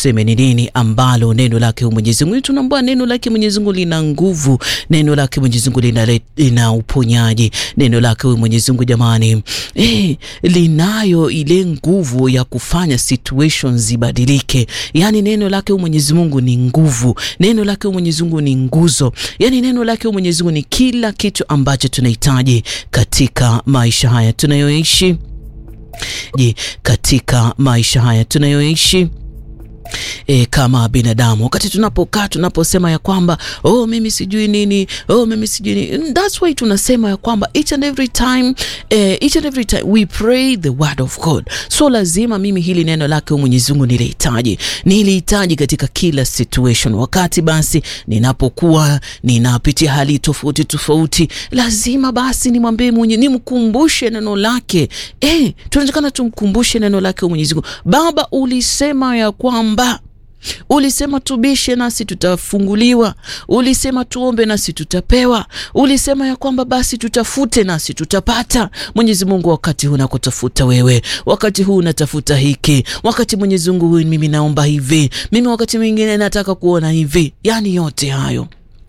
tuseme ni nini ambalo neno lake Mwenyezi Mungu, tunaambia neno lake Mwenyezi Mungu lina nguvu, neno lake Mwenyezi Mungu lina, lina uponyaji, neno lake Mwenyezi Mungu jamani, eh, linayo ile nguvu ya kufanya situations zibadilike. Yani neno lake Mwenyezi Mungu ni nguvu, neno lake Mwenyezi Mungu ni nguzo, yani neno lake Mwenyezi Mungu ni kila kitu ambacho tunahitaji katika maisha haya tunayoishi je, katika maisha haya tunayoishi E, kama binadamu wakati tunapokaa tunaposema ya kwamba oh, mimi sijui nini, oh, mimi sijui nini. That's why tunasema ya kwamba each and every time eh, each and every time we pray the word of God. So lazima mimi hili neno lake Mwenyezi Mungu nilihitaji, nilihitaji katika kila situation. Wakati basi ninapokuwa ninapitia hali tofauti tofauti, lazima basi nimwambie mwenye, nimkumbushe neno lake. Eh, tunatakana tumkumbushe neno lake Mwenyezi Mungu. Baba, ulisema ya kwamba ulisema tubishe nasi tutafunguliwa, ulisema tuombe nasi tutapewa, ulisema ya kwamba basi tutafute nasi tutapata. Mwenyezi Mungu, wakati huu nakutafuta wewe, wakati huu natafuta hiki, wakati Mwenyezi Mungu huu mimi naomba hivi, mimi wakati mwingine nataka kuona hivi. Yani yote hayo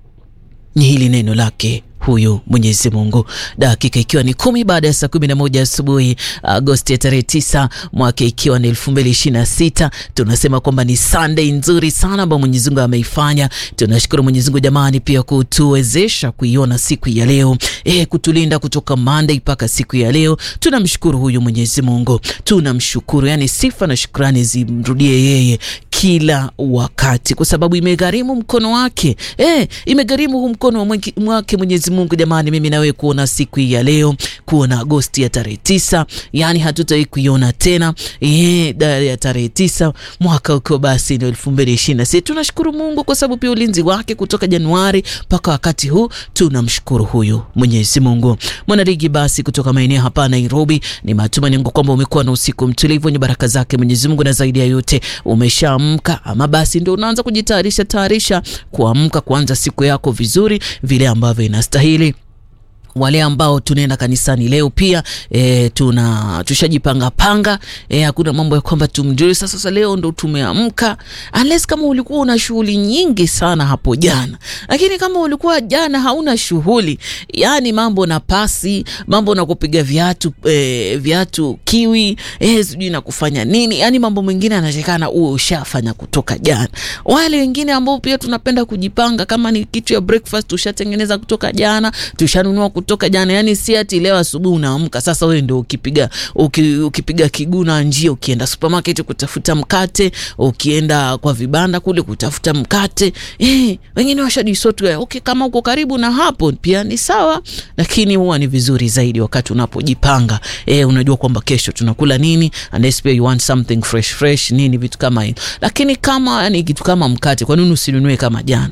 ni hili neno lake huyu Mwenyezi Mungu. Dakika ikiwa ni kumi baada ya saa kumi na moja asubuhi Agosti ya tarehe tisa mwaka ikiwa ni elfu mbili ishirini na sita tunasema kwamba ni Sunday nzuri sana ambayo Mwenyezi Mungu ameifanya. Tunashukuru Mwenyezi Mungu jamani, pia kutuwezesha kuiona siku ya leo e, kutulinda kutoka Monday mpaka siku ya leo. Tunamshukuru huyu Mwenyezi Mungu, tunamshukuru. Yani sifa na shukrani zimrudie yeye kila wakati, kwa sababu imegharimu mkono wake e, imegharimu huu mkono wake Mwenyezi Mungu jamani, mimi nawe kuona siku hii ya leo, kuona Agosti ya tarehe tisa, yani hatutawai kuiona tena e, ya tarehe tisa mwaka ukiwa basi ndio elfu mbili ishirini na sita. Tunashukuru Mungu kwa sababu pia ulinzi wake kutoka Januari mpaka wakati huu, tunamshukuru huyu Mwenyezi Mungu. Mwanaligi basi kutoka maeneo hapa Nairobi, ni matumaini yangu kwamba umekuwa na usiku mtulivu wenye baraka zake Mwenyezi Mungu, na zaidi ya yote umeshaamka ama basi ndio unaanza kujitayarisha tayarisha kuamka kuanza siku yako vizuri vile ambavyo inastahili. Wale ambao tunaenda kanisani leo pia e, tuna tushajipanga panga e, hakuna mambo ya kwamba tumjue sasa, sasa leo ndo tumeamka, unless kama ulikuwa una shughuli nyingi sana hapo jana. Lakini kama ulikuwa jana hauna shughuli, yani mambo na pasi, mambo na kupiga viatu e, viatu kiwi e, sijui na kufanya nini, yani mambo mengine yanashekana uwe ushafanya kutoka jana. Wale wengine ambao pia tunapenda kujipanga, kama ni kitu ya breakfast tushatengeneza kutoka jana, tushanunua toka jana, yani si ati leo asubuhi unaamka sasa wewe ndio ukipiga uki, ukipiga kiguna njia, ukienda supermarket kutafuta mkate, ukienda kwa vibanda kule kutafuta mkate eh, wengine washadisotu. Okay, kama uko karibu na hapo pia ni sawa, lakini huwa ni vizuri zaidi wakati unapojipanga eh, unajua kwamba kesho tunakula nini, unless pia you want something fresh fresh nini, vitu kama hivyo. Lakini kama yani kitu kama mkate, kwa nini usinunue kama jana?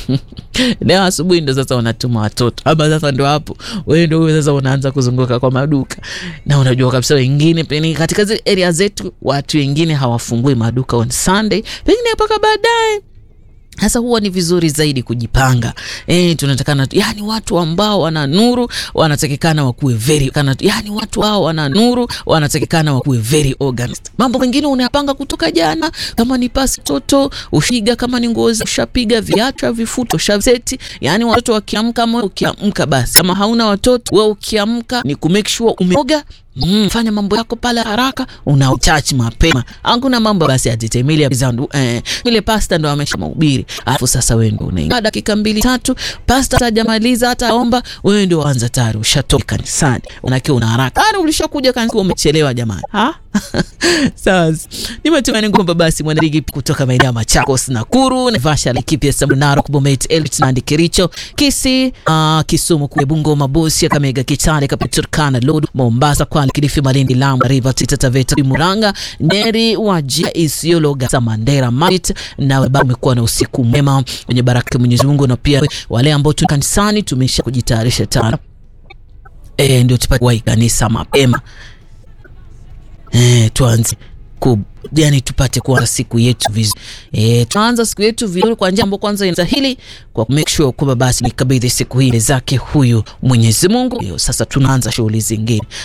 Leo asubuhi ndo sasa unatuma watoto ama sasa ndo hapo wewe ndo wewe sasa unaanza kuzunguka kwa maduka, na unajua kabisa wengine pengine katika zile area zetu watu wengine hawafungui maduka on Sunday, pengine mpaka baadaye. Sasa huwa ni vizuri zaidi kujipanga. Eh, tunatakana yani watu ambao wana nuru wanatakikana wakuwe very kana, yani watu hao wana nuru wanatakikana wakuwe very organized. Mambo mengine unayapanga kutoka jana, kama ni pasi toto ushiga, kama ni nguo ushapiga, viatu vifuto ushaveti. Yani watoto wakiamka, ama ukiamka basi, kama hauna watoto wewe ukiamka ni ku make sure umeoga Mm, fanya mambo yako pale haraka, una uchachi mapema. Hakuna mambo basi atitemili zandu eh, ile pasta ndo amesha mahubiri. Alafu sasa wewe ndio unaingia dakika mbili tatu, pasta hajamaliza hata omba, wewe ndio anza tayari ushatoka kanisani. Unakiwa una haraka. Ana ulishakuja kanisani umechelewa jamani. Ha? Sasa ni matumaini kwamba basi mwanaligi kutoka maeneo ya Machakos, Nakuru, Naivasha, Laikipia, Narok, Bomet, Eldoret, Nandi, Kericho, Kisii, uh, Kisumu, kule Bungoma, Busia, Kakamega, Kitale, Turkana, Lodwar, Mombasa, Kwale, Kilifi, Malindi, Lamu, Rivers, Taita Taveta, Murang'a, Nyeri, Wajir, Isiolo, Garissa, Mandera, Marsabit na bado umekuwa na usiku mwema wenye baraka Mwenyezi Mungu, na pia wale ambao tu kanisani tumesha kujitayarisha tayari eh, ndio tupate wai kanisa mapema eh, tuanze ku yani tupate kuanza siku yetu vizuri eh, tuanza siku yetu vizuri kwa njia ambayo kwanza inastahili kwa make sure kwamba basi nikabidhi siku hii zake huyu Mwenyezi Mungu. Sasa tunaanza shughuli zingine.